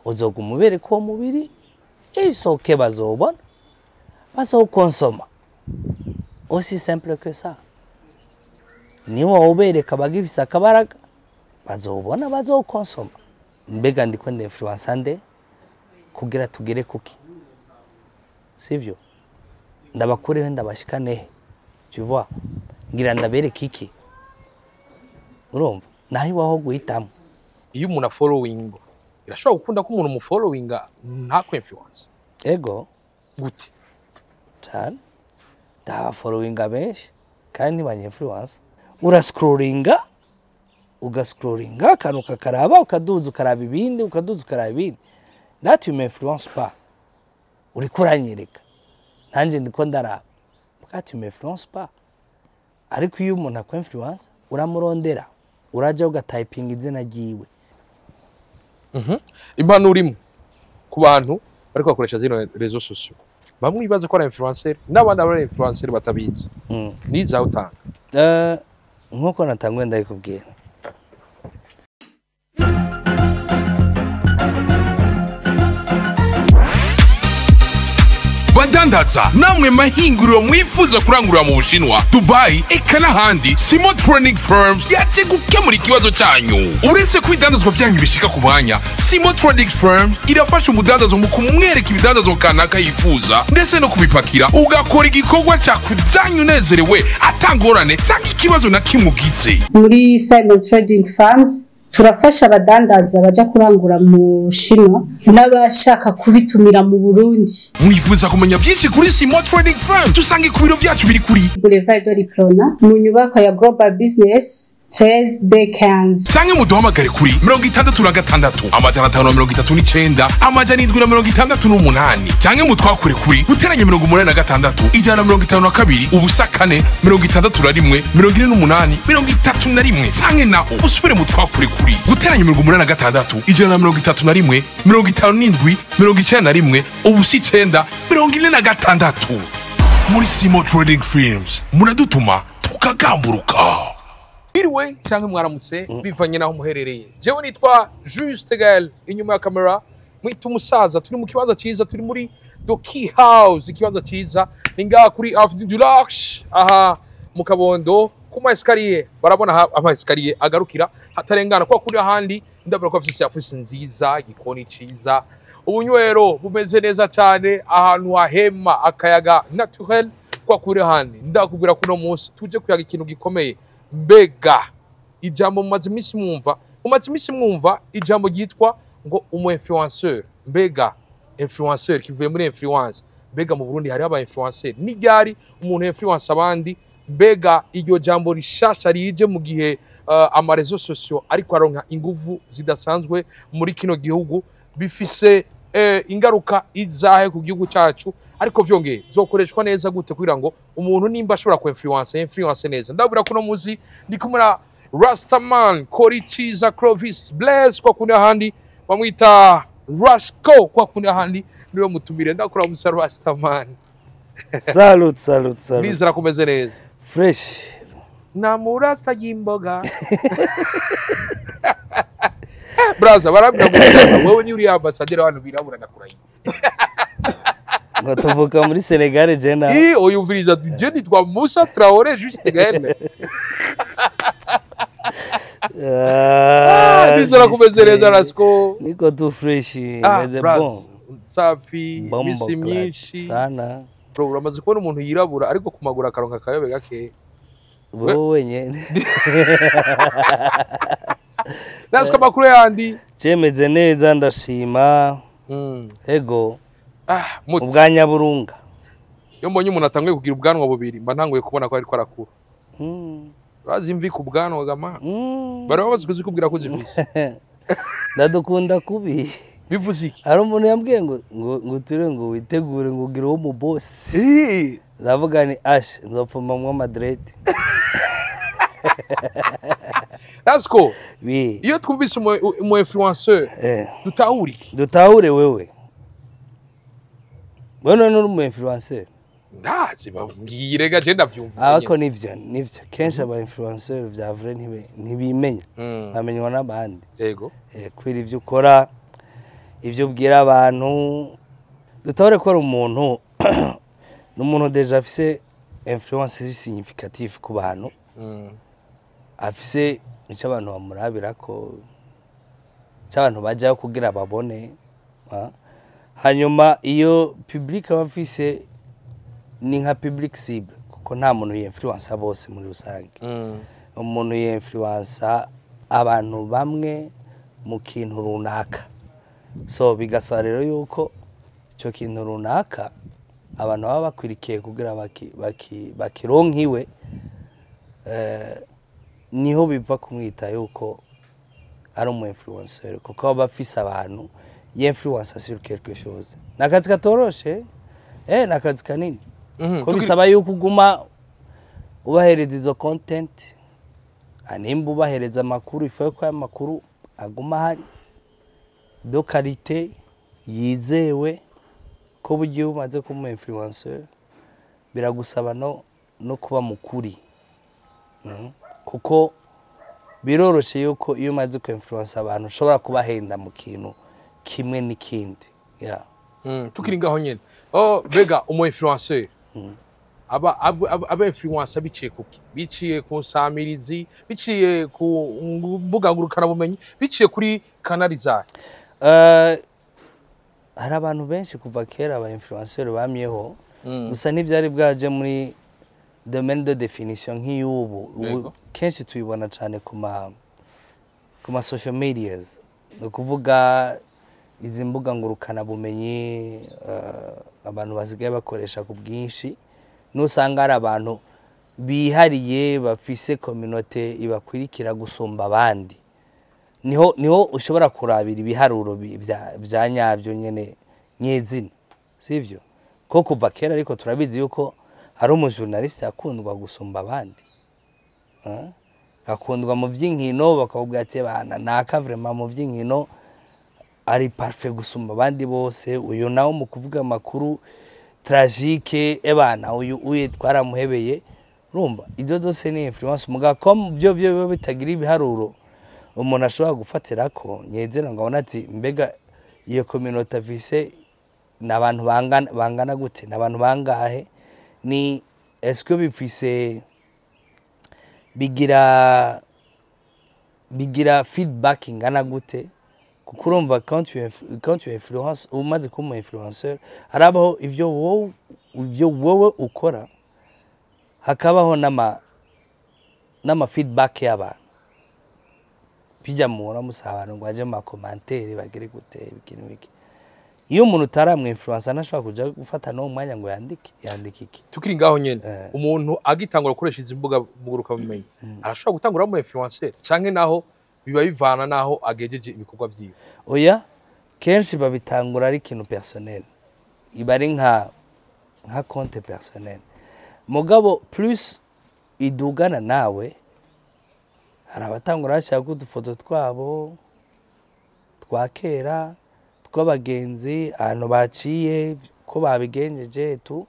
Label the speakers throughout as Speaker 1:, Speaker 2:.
Speaker 1: uzoguma ubereka uwo mubiri isoke bazobona bazowukonsoma aussi simple que ça niba ubereka bagifise akabaraga bazobona bazowukonsoma mbega ndiko ndinfluensa nde kugira tugere kuki sivyo ndabakureho ndabashikanehe tu vois ngira ndabereke iki urumva naho iwaho guhitamo
Speaker 2: iyo umuntu afollowinga birashobora gukunda ko umuntu umufollowinga ntakwe influence
Speaker 1: ego
Speaker 2: gute
Speaker 1: cyane ndabaforowinga benshi kandi ntibanyinfluensa urascrollinga ugascrollinga akantu kakaraba ukaduza ukaraba ibindi ukaduza ukaraba ibindi that you may influence pas uriko uranyereka nanjye ndiko ndaraba that you may influence pas ariko iyo umuntu akwa influence uramurondera urajya ugatayipinga izina ryiwe
Speaker 2: impanuro imwe ku bantu bariko bakoresha zino rezo sosiyo bamwe bibaza ko ari influencer n'abandi aba ari influencer batabizi
Speaker 1: Mm.
Speaker 2: nizaho utanga
Speaker 1: Eh, nk'uko natanguye ndabikubwira
Speaker 3: badandaza namwe mahinguriro mwifuza kurangurira mu bushinwa dubayi eka n'ahandi simo training firms yaje gukemura ikibazo cyanyu uretse ko ibidandazwa byanyu bishika ku mwanya simo training firms irafasha umudandazo mu kumwereka ibidandazwa kanaka yifuza ndetse no kubipakira ugakora igikorwa cyakujyanye unezerewe atangorane cyangwa ikibazo na kimwe ugize
Speaker 4: muri Simon Trading Farms turafasha abadandaza baja kurangura mu Shinwa n'abashaka kubitumira mu Burundi
Speaker 3: mwifuza kumenya byinshi kuri simo training firms dusange ku biro byacu biri kuri
Speaker 4: Boulevard de Riplona mu nyubako ya Global Business 13 Bekans
Speaker 3: canke muduhamagare kuri mirongo itandatu na gatandatu amajana atanu na mirongo itatu n'icenda amajana indwi na mirongo itandatu n'umunani canke mutwakure kuri guteranya mirongo umunani na gatandatu ijana na mirongo itanu na kabiri ubusa kane mirongo itandatu na rimwe mirongo ine n'umunani mirongo itatu na rimwe canke naho usubire mutwakure kuri guteranya mirongo umunani na gatandatu ijana na mirongo itatu na rimwe mirongo itanu n'indwi mirongo icenda na rimwe ubusa icenda mirongo ine na gatandatu muri simo trading films muradutuma tukagamburuka
Speaker 2: biriwe cyangwa mwaramutse bivanye n'aho muherereye jewe nitwa juste gael inyuma ya kamera mwita umusaza turi mu kibanza cyiza turi muri the key house ikibanza cyiza ni ngaha kuri avenue du larche aha mu kabondo ku ma esikariye barabona aha ama esikariye agarukira hatarengana kwa kuri ahandi ndabona ko afite serivisi nziza igikoni cyiza ubunywero bumeze neza cyane ahantu hahema akayaga naturel kwa kuri ahandi ndakubwira ko uno munsi tuje kuyaga ikintu gikomeye mbega ijambo mumaze iminsi mwumva mumaze iminsi mwumva ijambo ryitwa ngo umu influenceur mbega influenceur kivuye muri influence mbega mu Burundi hariho aba influencer n'iryari umuntu influence abandi mbega iryo jambo rishasha rije mu gihe uh, amarezo sosio ariko aronka inguvu zidasanzwe muri kino gihugu bifise eh, ingaruka izahe ku gihugu cyacu ariko vyongeye zokoreshwa neza gute kugira ngo umuntu nimba ashobora ku influence influence neza ndabura kuno muzi ndi kumwe na Rastaman Kori Chiza Clovis Blaise kwa kundi ahandi bamwita Rasco kwa kundi ahandi niwe mutumire ndakura musa Rastaman
Speaker 1: salut salut salut
Speaker 2: Ndizera kumeze neza
Speaker 1: fresh
Speaker 2: na murasta y'imboga Braza barabwira ngo wewe ni uri ambassadeur w'abantu birabura ndakurahiye
Speaker 1: ngo tuvuka muri senegal jena
Speaker 2: Eh, oyumviriza je nitwa Musa Traore juste gaene
Speaker 1: Ah,
Speaker 2: Ndizera kumeze neza
Speaker 1: Justin.
Speaker 2: Rasco
Speaker 1: niko tu fresh
Speaker 2: Ah,
Speaker 1: meze
Speaker 2: Braz,
Speaker 1: bon
Speaker 2: safi
Speaker 1: bombo
Speaker 2: misi
Speaker 1: clutch
Speaker 2: myinshi
Speaker 1: sana
Speaker 2: bro uramaze kubona umuntu yirabura ariko ku maguru akaronka akayobe gake
Speaker 1: wowe wenyene
Speaker 2: nasiko amakuru yandi
Speaker 1: cemeze neza ndashima
Speaker 2: Mm.
Speaker 1: ego
Speaker 2: ah muti
Speaker 1: ubwa nyaburunga
Speaker 2: iyo mbonye umuntu atanguye kugira ubwanwa bubiri mba ntanguye kubona ko ariko arakura
Speaker 1: Mm,
Speaker 2: urazi imvi ku bwanwa gama
Speaker 1: mm.
Speaker 2: bari bamaze kuzikubwira ko zifise
Speaker 1: ndadukunda kubi
Speaker 2: bivuze iki
Speaker 1: hari umuntu yambwiye ngo ngo ngo ture ngo witegure ngo ugire uwo mu boss
Speaker 2: Eh,
Speaker 1: ndavuga ni ash nzopfumamwo madrede
Speaker 2: nasiko
Speaker 1: bi
Speaker 2: iyo twumvise umu- umu influenceur
Speaker 1: eh
Speaker 2: dutahura iki
Speaker 1: dutahure wewe wewe none uri umu influencer
Speaker 2: ndazi babwire ga je ndavyumva
Speaker 1: ariko nivyo nivyo kenshi aba influencer vya vrai ntibe- ntibimenya
Speaker 2: Mm,
Speaker 1: bamenywa n'abandi
Speaker 2: yego
Speaker 1: Eh, kubera ivyo ukora ivyo ubwira abantu dutore ko ari umuntu ni umuntu deja afise influence significative ku bantu
Speaker 2: Mm.
Speaker 1: afise icyo abantu bamurabira ko icyo abantu bajyaho kugira babone ah. hanyuma iyo public aba afise ni nka public cible kuko nta muntu yinfluensa bose muri rusange
Speaker 2: Mm.
Speaker 1: umuntu yinfluensa abantu bamwe mu kintu runaka so bigasaba rero yuko icyo kintu runaka abantu baba bakwirikiye kugira baki- baki- bakironkiwe eh, niho biva kumwita yuko ari umu influencer kuko aba afise abantu yinfluensa sur quelque chose ni akazi katoroshe eh ni akazi kanini
Speaker 2: Mhm.
Speaker 1: ko
Speaker 2: Tukiri-
Speaker 1: bisaba yuko uguma ubahereza izo content Ah, nimba ubahereza amakuru ifu ko aya makuru aguma ahari do karite yizewe ko bugiye bumaze kuba umu influencer biragusaba no, no kuba mukuri Mhm. kuko biroroshe yuko iyo umaze ku influence abantu ushobora kubahenda mu kintu kimwe n'ikindi yeah.
Speaker 2: Mm, tukiri ngaho nyene oh bega umu influencer aba aba- aba aba influencer biciye kuki biciye ku nsamirizi biciye ku mbuga ngurukana bumenyi biciye kuri kanali zayo
Speaker 1: Eh, hari abantu benshi kuva kera aba influencer bamyeho
Speaker 2: Mm.
Speaker 1: gusa ntibyari bwaje muri domaine de definition nk'iy'ubu Ubu
Speaker 2: Yego.
Speaker 1: kenshi tuyibona cyane ku ma ku ma social medias ni ukuvuga izi mbuga ngurukana bumenyi eh, abantu basigaye bakoresha ku bwinshi n'usanga hari abantu bihariye bafise kominote ibakwirikira gusumba abandi niho niho ushobora kurabira ibiharuro bi- bya- bya nyabyo nyene nyezina sivyo ko kuva kera ariko turabizi yuko hari umujournaliste akundwa gusumba abandi Eh? akundwa mu by'inkino bakakubwira ati bana naka vraiment mu by'inkino ari parfait gusumba abandi bose uyu nawe mu kuvuga amakuru tragique ebana uyu uye twaramuhebeye urumva ibyo zose ni influence mugabo ko byo byo biba bitagira ibiharuro umuntu ashobora gufatira ko nyezera ngo abone ati mbega iyo communauté afise ni abantu bangana bangana gute ni abantu bangahe ni est-ce que bifise bigira bigira feedback ingana gute kuko urumva quand tu inf- quand tu influence umaze kuba umu influenceur harabaho ivyo wowe ivyo wowe ukora hakabaho n'ama n'ama feedback y'abantu bijya muhora musaba abantu ngo baje mu makomantere bagire gute ibiki n'ibiki iyo umuntu utaramwa influence ntashobora kuja gufata n'uwo mwanya ngo yandike yandike iki
Speaker 2: tukiri ngaho nyene
Speaker 1: Eh.
Speaker 2: umuntu agitangura gukoresha izi mbuga nguruka bumenyi arashobora gutangura mu influencer canke naho biba bivana naho agejeje ibikorwa vyiwe
Speaker 1: oya kenshi babitangura ari ikintu personnel iba ari nka nka konte personnel mugabo plus idugana nawe hari abatangura bashyira udufoto twabo twa kera tw'abagenzi ahantu baciye ko babigenjeje tu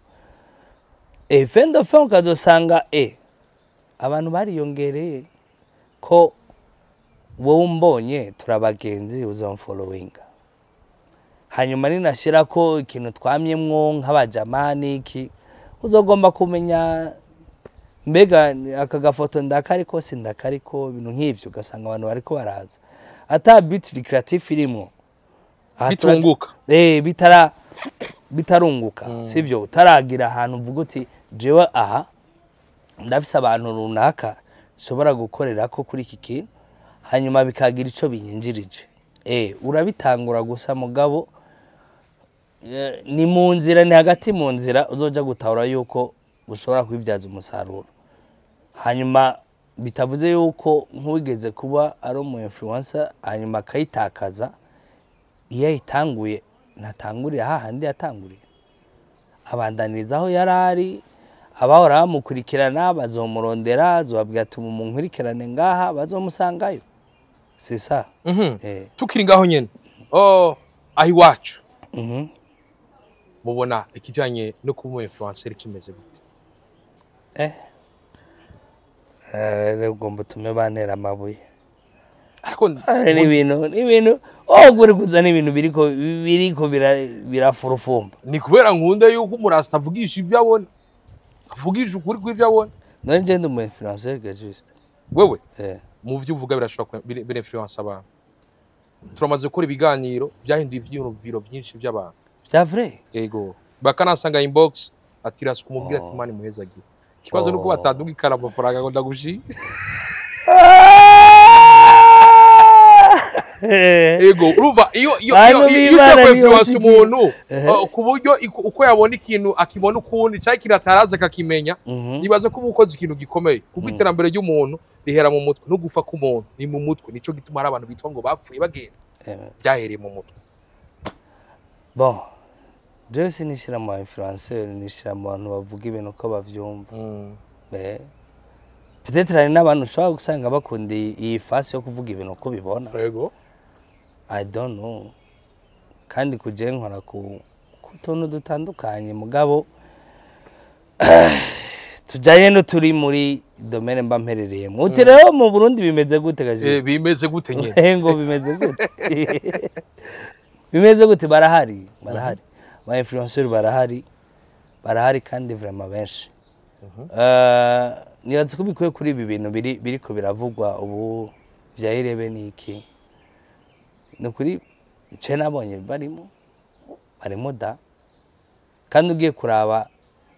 Speaker 1: e fin de fin ukazosanga e abantu bariyongereye ko wowe umbonye turabagenzi uzamforowinga hanyuma ninashyira ko ikintu twamyemwo nk'abajamani iki uzagomba kumenya mbega aka gafoto ndakariko si ndakariko ibintu nk'ivyo ugasanga abantu bariko baraza ata biti recreative irimo Aha turaca-
Speaker 2: bitunguka
Speaker 1: eh bitara bitarunguka sivyo utaragira ahantu uvuga uti jewe aha ndafise abantu runaka nshobora gukorera ko kuri iki kintu hanyuma bikagira ico binyinjirije eh urabitangura gusa mugabo eh, ni mu nzira ni hagati mu nzira uzoja gutahura yuko ushobora kubibyaza umusaruro hanyuma bitavuze yuko nk'uwigeze kuba ari umu influencer hanyuma akayitakaza iyo ayitanguye ntatangurira hahandi yatanguriye abandaniriza aho yari ari abahora bamukurikirana bazomurondera azobabwira ati umu munkurikirane ngaha bazomusangayo c'est ça
Speaker 2: Mhm.
Speaker 1: eh,
Speaker 2: tukiri ngaho nyene oh aho iwacu
Speaker 1: mhm.
Speaker 2: mubona ikijanye no kuba umu influencer kimeze gute
Speaker 1: eh. Eh, ugomba utume bantera amabuye
Speaker 2: ariko
Speaker 1: ni ibintu ni ibintu oh uri kuzana ibintu biriko biriko bira- birafurufumba
Speaker 2: ni kubera nkunda yuko umurasta avugisha ibyo abona avugisha ukuri kw'ibyo abona
Speaker 1: none je ndi umu influencer ga juste
Speaker 2: wewe
Speaker 1: eh
Speaker 2: mu byo uvuga birashobora kuba- bire- birefluence abantu turamaze gukora ibiganiro byahinduye ivyiyumviro byinshi by'abantu
Speaker 1: bya vrai
Speaker 2: ego bakanasanga inbox ati rasuka umubwira ati
Speaker 1: Oh.
Speaker 2: mani muheza agiye ikibazo ni uko
Speaker 1: Oh.
Speaker 2: batandugikana amafaranga ngo ndagushi ego urumva iyo iyo
Speaker 1: Bantu
Speaker 2: iyo iyo
Speaker 1: b'Imana
Speaker 2: ushaka
Speaker 1: niyo
Speaker 2: influence
Speaker 1: basigiye.
Speaker 2: umuntu
Speaker 1: Ehe.
Speaker 2: uh, ku buryo iku- uko yabona ikintu akibona ukundi cyangwa ikintu atarazi akakimenya
Speaker 1: Mhm.
Speaker 2: nibaza ko uba ukoze ikintu gikomeye kuko iterambere ry'umuntu rihera mu mutwe no gufa k'umuntu ni mu mutwe nico gituma hari abantu bitwa ngo bapfuye bagenda
Speaker 1: Eh,
Speaker 2: byahereye mu mutwe
Speaker 1: bon jewe sinishira mu influencer nishira mu bantu bavuga ibintu uko bavyumva Eh, peut-être hari n'abantu ushobora gusanga bakunda iyi- iyi fasi yo kuvuga ibintu uko bibona
Speaker 2: yego
Speaker 1: i don't know kandi kuje nkora ku ku tuntu dutandukanye mugabo tujanye no turi muri domaine mba mperereyemo uti rero mu burundi bimeze gute
Speaker 2: Eh,
Speaker 1: gajisi
Speaker 2: bimeze gute nyine
Speaker 1: ngo bimeze gute bimeze gute barahari barahari ba influenceur barahari barahari kandi vraiment benshi Eh, nibaza ko bikwiye kuri ibi bintu biri biriko biravugwa ubu vya irebe niki ni ukuri nce nabonye barimo barimo da kandi ugiye kuraba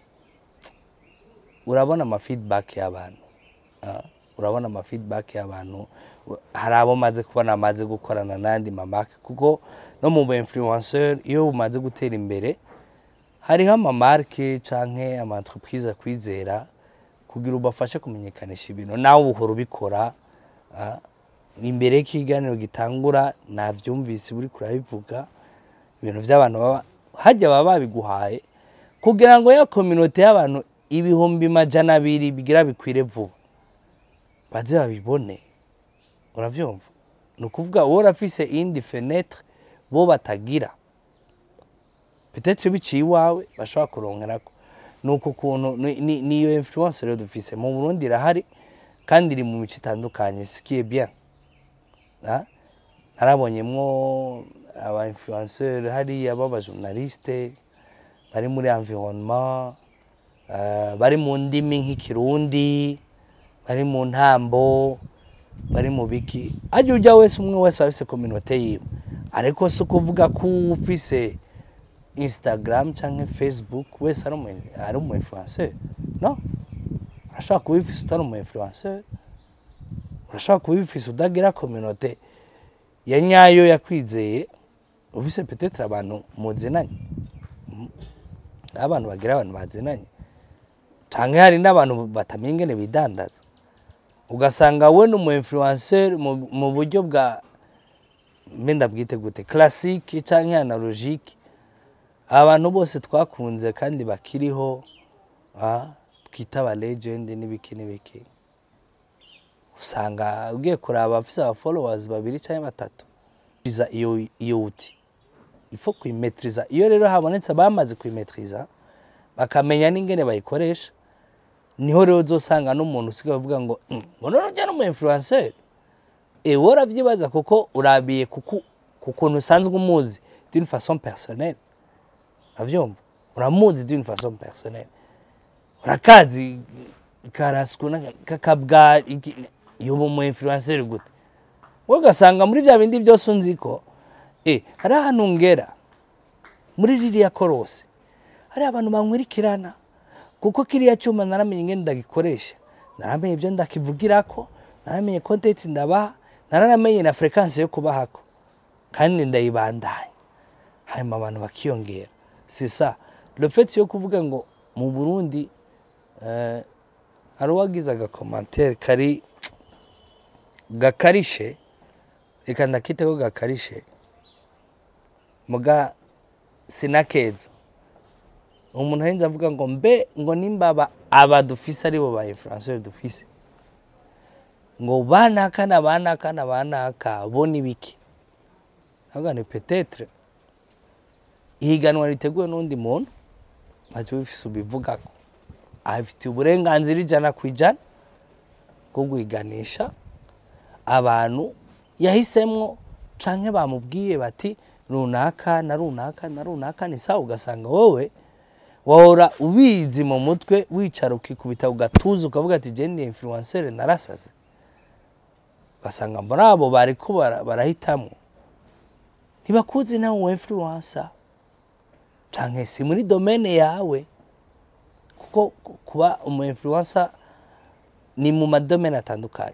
Speaker 1: urabona ama feedback y'abantu Ah, urabona ama feedback y'abantu hari abo maze kubona amaze gukorana n'andi mamake kuko no mu influenceur iyo umaze gutera imbere hariho amamarke canke ama entreprise akwizera kugira ubafashe kumenyekanisha ibintu nawe uhora ubikora ah, imbere y'ikiganiro gitangura navyumvise buri kurabivuga ibintu by'abantu baba hajya baba babiguhaye kugira ngo ya kominote y'abantu ibihumbi majana abiri bigira bikwire vuba baze babibone uravyumva ni ukuvuga wowe urafise iyindi fenetre bo batagira peut-être biciye iwawe bashobora kuronkerako ni uko kuntu ni- ni- niyo influence rero dufise mu burundi irahari kandi iri mu mico itandukanye ce qui est bien Ah, narabonyemwo aba influenceur hariya b'abajournaliste bari muri environnement eh, bari mu ndimi nk'ikirundi bari mu ntambo bari mu biki ajya ujya wese umwe wese afise communauté yiwe ariko si ukuvuga ko ufise instagram canke facebook wese ari umu ari umu influenceur no urashobora kuba ubifise utari umu influenceur urashobora kuba ubifise udagira communauté ya nyayo yakwizeye ufise peut-être abantu muzinanye Mhm. abantu bagira abantu bazinanye canke hari n'abantu batamenya ingene bidandaza ugasanga we ni umu influencer mu mu buryo bwa mbe ndabwite gute classique canke analogique abantu bose twakunze kandi bakiriho ah, twita aba legend n'ibiki n'ibiki usanga ugiye kuraba abafise aba followers babiri canke batatu biza iyo iyo uti ifo kuyimetriza iyo rero habonetse abamaze kuyimetriza bakamenya n'ingene bayikoresha niho rero uzosanga n'umuntu usigaye uvuga ngo "Mm, ngo none ujya n'umu influencer eh wowe uravyibaza kuko urabiye kuku ku kuntu usanzwe umuzi d'une façon personnelle uravyumva uramuzi d'une façon personnelle urakazi karasku kakabwa iki- yoba umu influencer gute wowe ugasanga muri bya bindi byose unzi ko eh hari ahantu ngera muri ririya korose hari abantu bankurikirana kuko kiriya cyuma naramenye ingene ndagikoresha naramenye ibyo ndakivugirako naramenye content ndabaha naranamenye na frequence yo kubahako kandi ndayibandanya hanyuma abantu bakiyongera c'est ça le fait yo kuvuga ngo mu Burundi eh, hari uwagize agakomantere kari gakarishe reka ndakiteho gakarishe muga sinakeza umuntu ahenze avuga ngo mbe ngo nimba aba- aba dufise aribo ba influenceur dufise ngo banaka na banaka na banaka bo ni biki avuga ni peut-être ihiganwa riteguwe n'undi muntu ntacyo bifise ubivugako afitiye uburenganzira ijana ku ijana bwo guhiganisha abantu yahisemo canke bamubwiye bati runaka na runaka na runaka ni sawa ugasanga wowe wahora ubizi mu mutwe wicara ukikubita ugatuza ukavuga ati je ndi influencer narasaze ugasanga muri abo bariko bara- barahitamo ntibakuzi nawe uwo influencer canke si muri domene yawe kuko ku- kuba umu influencer ni mu madomene atandukanye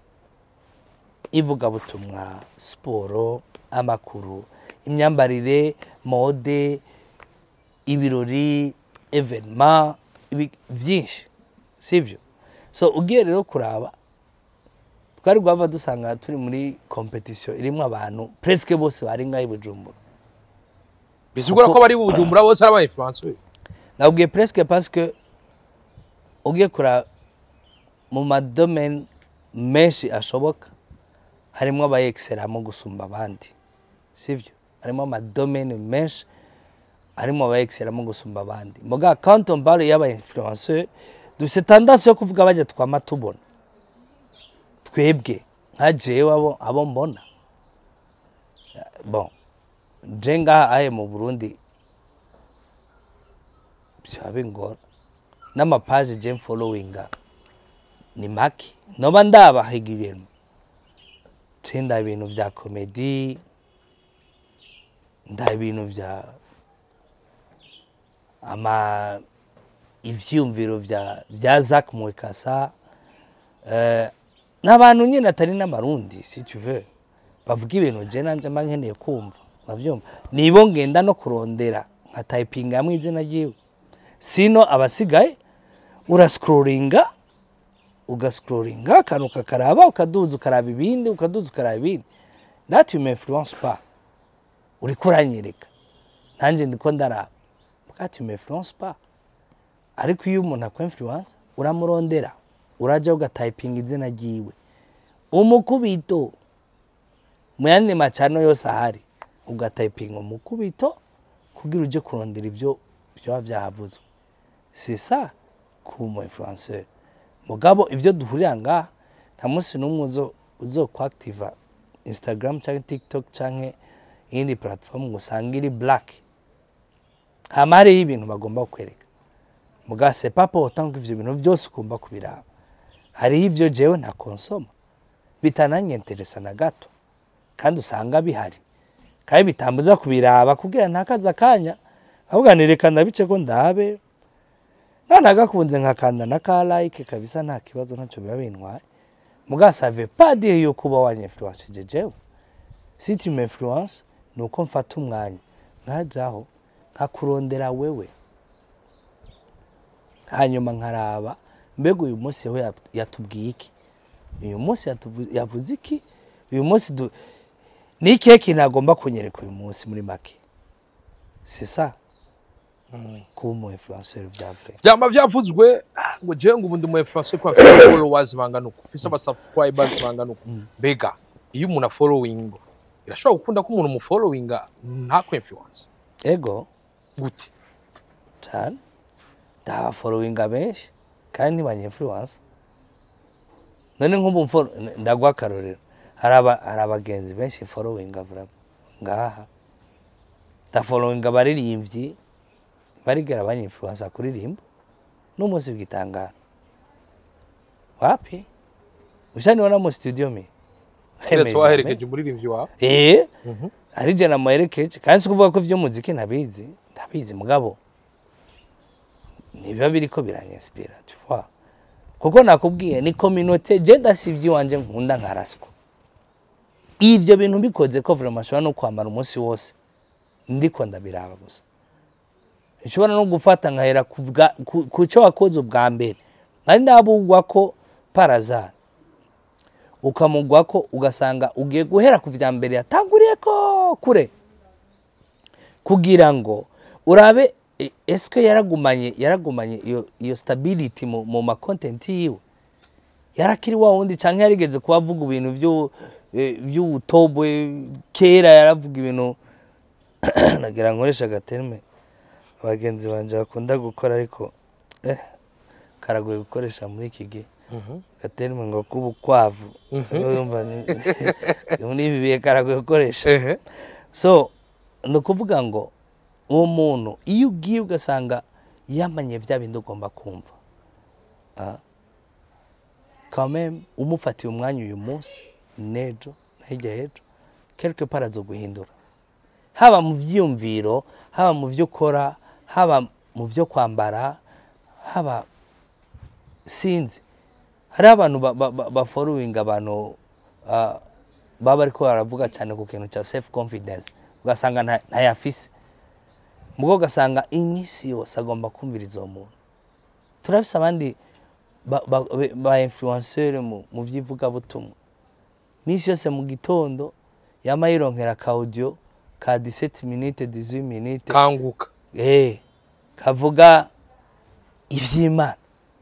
Speaker 1: ivugabutumwa siporo amakuru imyambarire mode ibirori evenema ibi- byinshi sibyo so ugiye rero kuraba twari guhava dusanga turi muri kompetisiyo irimo abantu presque bose bari ngaho i bujumbura
Speaker 2: bisigura ko bari bujumbura bose ari aba influencer
Speaker 1: nabwiye presque parce que ugiye kuraba mu madomene menshi ashoboka harimo abayekiseramo gusumba abandi sibyo harimo amadomene menshi harimo abayekiseramo gusumba abandi muga quand on parle y'aba influenceur dufite tendance yo kuvuga bajya twama tubona twebwe nka jewe abo abo mbona bon je ngaha ahe mu burundi byaba bingora n'amapaje je followinga ni make noba ndabahigiriyemo nda ibintu vya komedi nda ibintu vya ama ivyiyumviro vya vya Zac Mwekasa eh, n'abantu nyine atari n'amarundi si tu veux bavuga ibintu je nanje mba nkeneye kumva uravyumva nibo ngenda no kurondera nka typinga hamwe izina ryiwe sino abasigaye urascrollinga ugascrollinga akantu kakaraba ukaduza ukaraba ibindi ukaduza ukaraba ibindi that you may influence pas uriko uranyereka nanjye ndiko ndaraba that you may influence pas ariko iyo umuntu akwa influence uramurondera uraja ugatayipinga izina ryiwe umukubito mu yandi macano yose ahari ugatayipinga umukubito kugira uje kurondera ibyo byaba byahavuzwe c'est ça kuba umu influenceur mugabo ibyo duhurira ngaha nta munsi n'umwe uzo uzokwakitiva instagram cyangwa tiktok cyangwa iyindi platform ngo usange iri black hama hariho ibintu bagomba kukwereka muga c'est pas pour autant ko ivyo bintu byose ugomba kubiraba hariho ivyo jewe nta konsoma bitananyenteresa na gato kandi usanga bihari kandi bitambuza kubiraba kugira ntakaza akanya ahubwo nireka ndabice ko ndabe nanagakunze nkakanda na ka like kabisa nta kibazo ntacyo biba bintwaye muga save pas dire yo kuba wanyinfluence jewe si tu m'influence ni uko mfata umwanya nkajaho nkakurondera wewe hanyuma nkaraba mbega uyu munsi we yat- yatubwiye iki uyu munsi yatuvu- yavuze iki uyu munsi du- ni ikihe kintu agomba kunyereka uyu munsi muri make c'est ça kuba umu influenceur vya vrai
Speaker 2: byaba byavuzwe ah, ngo jewe ngo ubu ndi umu influencer ko afite followers bangana uku ufise aba subscribers bangana uku mbega iyo umuntu afollowing birashobora gukunda ko umuntu umufollowinga ntako influence
Speaker 1: ego
Speaker 2: gute
Speaker 1: cyane ndabaforowinga benshi kandi ntibanye influence none nk'ubu mfo- ndaguha akarorero hari aba- hari abagenzi benshi forowinga vraiment ngaha ndaforowinga abaririmbyi barigera banye influence kuririmba n'umunsi w'igitangaro wapi ushaniona mu studio mi
Speaker 2: keretse waherekeje umuririmbyi wawe
Speaker 1: eh ari je namuherekeje kandi si ukuvuga ko ivy'umuziki ntabizi ndabizi mugabo ntibiba biriko biranyinspira tu vois kuko nakubwiye ni communauté je ndasivye iwanje nkunda nkaraswa ivyo bintu bikoze ko vraiment nshobora no kwambara umunsi wose ndiko ndabiraba gusa nshobora no gufata nkahera ku bwa- ku- ku cyo wakoze ubwa mbere nari ndabugwa ko parazari ukamugwa ko ugasanga ugiye guhera ku vya mbere yatanguriye ko kure kugira ngo urabe e- eske yaragumanye yaragumanye iyo iyo stability mu, mu ma content yiwe yarakiri wa wundi canke yarigeze kuba avuga ibintu vyo eh, vy'ubutobwe kera yaravuga ibintu nagira nkoresha agaterme abagenzi banje bakunda gukora ariko eh karagoye gukoresha muri iki gihe gaterme ngo k'ubukwavu urumva ni- muri ibi bihe karagoye gukoresha
Speaker 2: ehe
Speaker 1: so ni ukuvuga ngo uwo muntu iyo ugiye ugasanga yamanye bya bindi ugomba kumva Ah. quand même umufatiye umwanya uyu munsi n'ejo na hirya y'ejo quelque part azo guhindura haba mu byiyumviro haba mu byo ukora haba mu byo kwambara haba sinzi hari abantu ba- ba- ba- bafollowinga abantu ah, baba bariko baravuga cyane ku kintu cya self confidence ugasanga nta- ntayafise mubwo ugasanga iminsi yose agomba kumviriza uwo muntu turafise abandi ba, ba, be- ba influenceur mu, mu by'ivugabutumwa iminsi yose mu gitondo yama yironkera ka audio ka 17 minutes 18 minutes
Speaker 2: kanguka
Speaker 1: eh kavuga ivy'imana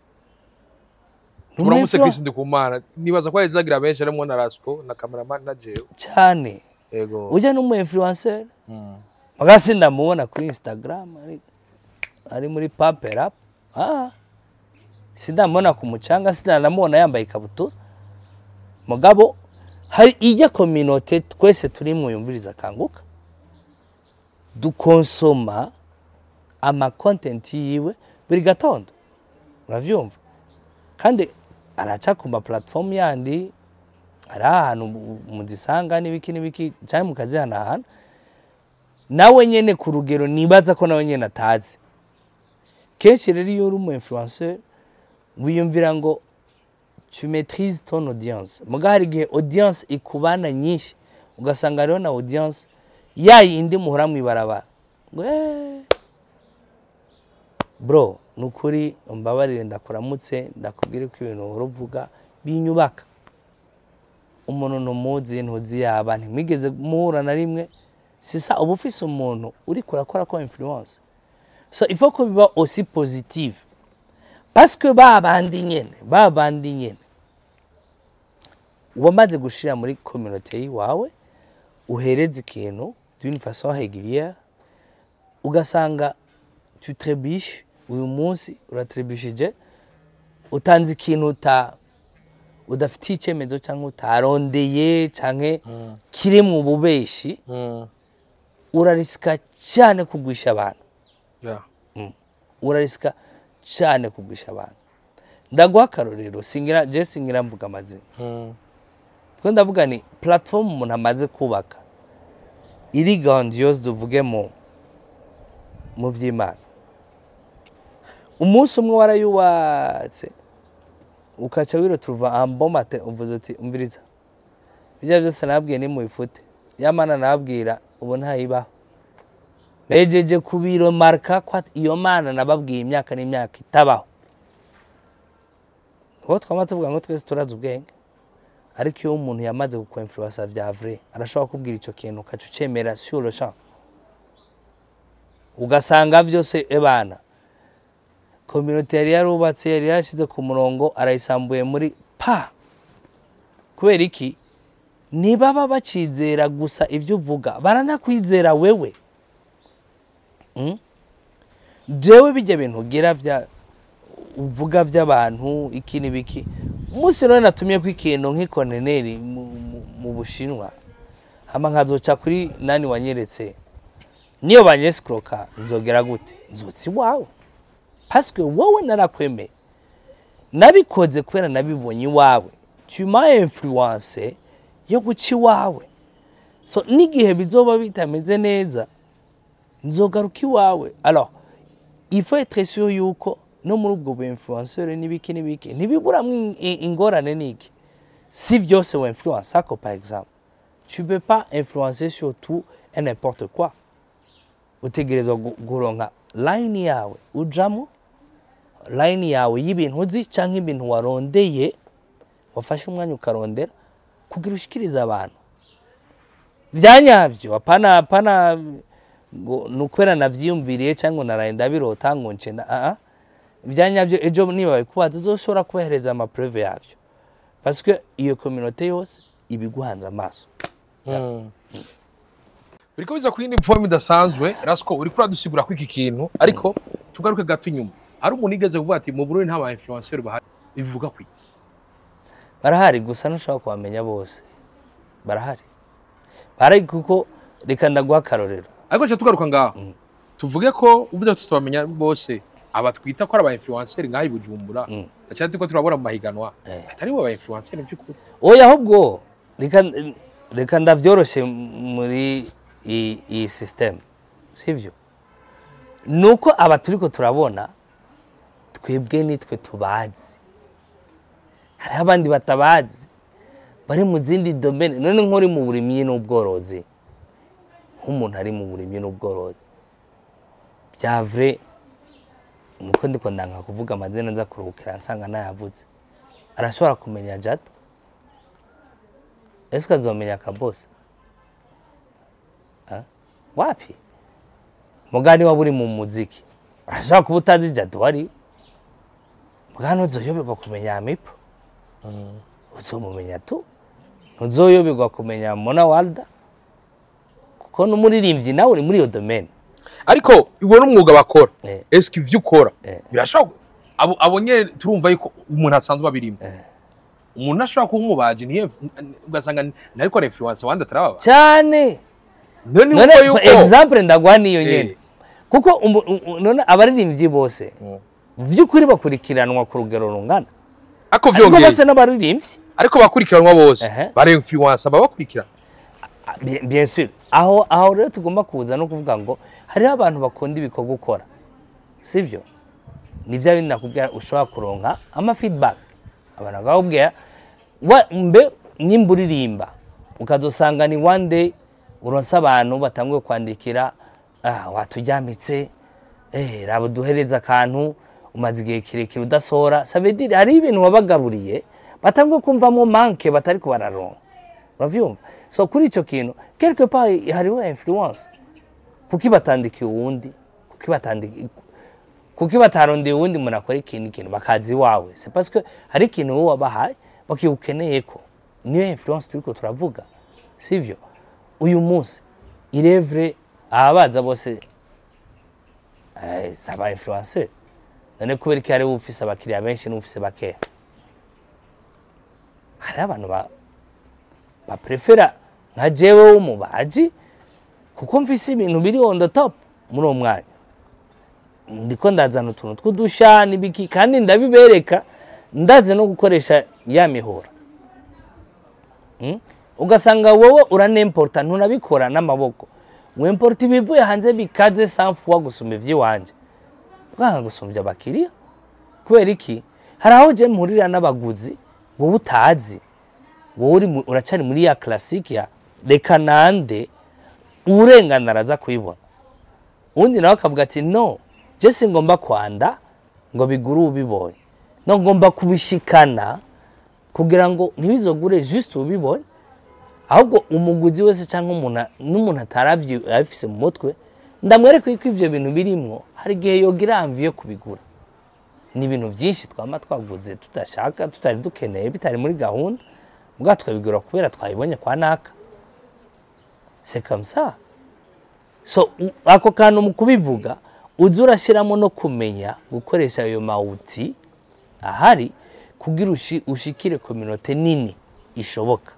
Speaker 1: Ni
Speaker 2: muramutse
Speaker 1: umu
Speaker 2: kwisi ndi ku mana nibaza ko yazagira benshi harimo na rasco na cameraman na jewe
Speaker 1: cyane
Speaker 2: yego
Speaker 1: ujya n'umu influencer
Speaker 2: Mm.
Speaker 1: magasi ndamubona kuri instagram ari, ari muri pamper up ah sindamubona ku mucanga sindanamubona yambaye ikabutura mugabo hari ijya kominote twese turi mwiyumviriza kanguka dukonsoma ama content yiwe buri gatondo uravyumva kandi araca ku ma platform yandi ari ahantu mu- muzisanga n'ibiki n'ibiki cyangwa mukazihanahana nawe nyene ku rugero nibaza ko nawe nyene atazi kenshi rero iyo uri umu influencer wiyumvira ngo tu maîtrises ton audience muga hari igihe audience ikubana nyinshi ugasanga rero na audience ya yindi muhora mwibarabara ngo "Eh, bro ni ukuri mbabarire ndakuramutse ndakubwire ko ibintu uhora uvuga binyubaka umuntu ntumuzi ntuzi yaba ntimwigeze muhura na rimwe sisa uba ufise umuntu uri kurakora ko influence so il faut ko biba aussi positive parce que ba bandi nyene ba bandi nyene wamaze gushira muri communauté yiwawe uhereza ikintu d'une façon régulière ugasanga tu trébiches uyu munsi uratrebishije utanze ikintu uta udafitiye icyemezo cyangwa utarondeye cyangwa kiri mu bubeshi
Speaker 2: Mm.
Speaker 1: urarisika cyane kugwisha abantu
Speaker 2: Yeah.
Speaker 1: urarisika cyane kugwisha abantu ndaguha akarorero singira je singira mvuga amazina
Speaker 2: Mm.
Speaker 1: twe ndavuga ni platform umuntu amaze kubaka iri grandiose tuvuge mu mu by'imana umunsi umwe warayubatse ukaca wiroturuva ambomate uvuze uti umviriza ibyo byose nabwiye ni mu ifute yamana nabwira ubu ntayibaho bejeje kubiromarka ko at- iyo mana nababwiye imyaka n'imyaka itabaho uwo twama tuvuga ngo twese turazi ubwenge ariko iyo umuntu yamaze gukwemfluensa vya vrai arashobora kubwira ico kintu ukaca ucemera sur le champ ugasanga vyose ebana communauté yari yarubatse yari yarashize ku murongo arayisambuye muri pa kubera iki ntibaba bacizera gusa ibyo uvuga baranakwizera wewe Mm? jewe bijya bintu ugira vya uvuga by'abantu iki n'ibiki umunsi rero natumye ko ikintu nk'ikoneneri mu, mu, mu bushinwa hama nkazoca kuri nani wanyeretse niyo banyesikuroka nzogera gute nzotsi iwawe pasike wowe narakwemeye nabikoze kubera nabibonye iwawe tuma influence yo guca iwawe so n'igihe bizoba bitameze neza nzogaruka iwawe alors il faut être sûr yuko no muri ubwo bu influenceur n'ibiki n'ibiki ntibiburamwo in- in- ingorane n'iki si vyose wa influence ako par exemple tu peux pas influencer sur tout et n'importe quoi utegerezwa gu- guronka line yawe ujamo line yawe y'ibintu uzi canke ibintu warondeye wafashe umwanya ukarondera kugira ushikirize abantu vyanyavyo apana apana ngo nukwera navyiyumviriye cyangwa naraye ndabirota ngo nce na ah ibyanyabyo ejo niba babikubaza uzoshobora kubahereza amapreve yavyo parce que iyo communauté yose ibiguhanze amaso
Speaker 2: Mm. biriko biza ku yindi form idasanzwe rasco uriko uradusigura ko iki kintu ariko tugaruke gato inyuma hari umuntu igeze kuvuga ati mu Burundi nta ba influenceur bahari bivuga kwi
Speaker 1: barahari gusa ntushobora kubamenya bose barahari barahari kuko reka ndaguha akarorero
Speaker 2: ariko nshya tugaruka ngaho tuvuge ko uvuze ko tutabamenya bose aba twita ko ari aba influencer ngaho i Bujumbura
Speaker 1: Mm.
Speaker 2: cyane ko turabona mu mahiganwa
Speaker 1: Eh.
Speaker 2: atari bo aba influencer by'ukuri
Speaker 1: oya ahubwo reka reka ndabyoroshye muri iyi iyi sisiteme sibyo ni uko aba turiko turabona twebwe nitwe tubazi hariho abandi batabazi bari mu zindi domene none nk'uri mu burimyi n'ubworozi nk'umuntu ari mu burimyi n'ubworozi bya vure nuko ndiko ndanga kuvuga amazina nza kuruhukira nsanga nayavuze arashobora kumenya jato ese ukazomenya akabosi Ah? wapi mugani waba uri mu muziki urashobora kuba utazi jato wari mugani uzoyoberwa kumenya amipo uzomumenya tu ntuzoyoberwa kumenya mona walda kuko n'umuririmbyi nawe uri muri iyo domene
Speaker 2: ariko iwo n'umwuga bakora
Speaker 1: Eh.
Speaker 2: eske ivyo ukora
Speaker 1: Eh.
Speaker 2: birashobora abo abo nyene turumva yuko umuntu asanzwe abirimo umuntu ashobora kuba umubaji ntiye ugasanga ntariko ari influencer wandi atarababa
Speaker 1: cyane
Speaker 2: none
Speaker 1: none
Speaker 2: wumva yuko
Speaker 1: example ndaguha niyo
Speaker 2: Eh.
Speaker 1: nyene kuko umu- u- none abaririmbyi bose
Speaker 2: Mm.
Speaker 1: vy'ukuri bakurikiranwa ku rugero rungana
Speaker 2: ariko
Speaker 1: ariko
Speaker 2: vyongeye
Speaker 1: bose n'abaririmbyi
Speaker 2: ariko bakurikiranwa bose
Speaker 1: Ehe.
Speaker 2: bare influencer baba bakurikirana
Speaker 1: Ah, bien bien sûr aho aho rero tugomba kuza no kuvuga ngo hariho abantu bakunda ibikorwa ukora sibyo ni bya bindi nakubwira ushobora kuronka ama feedback abantu bakakubwira wa- mbe nimba uririmba ukazosanga ni one day uronse abantu batanguye kwandikira ah, watujyamitse eh, raba duhereza akantu umaze igihe kirekire udasohora sabedire hari ibintu wabagaburiye batanguye kumvamo manke batari kubararonka uravyumva so kuri ico kintu quelque part hariho influence kuki batandikiye uwundi kuki batandiki kuki batarondeye uwundi umuntu akora ikintu ikintu bakazi iwawe c'est parce que hari ikintu wowe wabahaye bakigukeneye ko niyo influence turiko turavuga sivyo uyu munsi irevre ababaza bose eh, saba influencer none kubera ko hariho ufise abakiriya benshi n'ufise bakeya hariho abantu ba baprefera nka jewe w'umubaji kuko mfise ibintu biri on the top muri uwo mwanya ndiko ndazana utuntu tw'udusha n'ibiki kandi ndabibereka ndazi no gukoresha ya mihora Mm? ugasanga wowe uranemporta ntunabikora n'amaboko wemporta ibivuye hanze bikaze sanfuwa gusumba ivy'iwanje bwanga gusumbya abakiriya kubera iki hari aho je mpurira n'abaguzi wowe utazi wowe uri mu- uracari muri ya classique ya reka nande urengana araza kuyibona undi nawe akavuga ati no je singomba kwanda ngo bigure ubibonye no ngomba kubishikana kugira ngo ntibizogure juste ubibonye ahubwo umuguzi wese cyangwa umuntu n'umuntu ataravye abifise mu mutwe ndamwereka ko ivyo bintu birimwo hari igihe yogira amvi yo kubigura ni ibintu byinshi twama twaguze tudashaka tutari dukeneye bitari muri gahunda ubwa tukabigura kubera twabibonye kwa naka c'est comme ça so u- ako kantu mu kubivuga uza urashyiramo no kumenya gukoresha ayo mawuti ahari kugira ushi- ushikire kominote nini ishoboka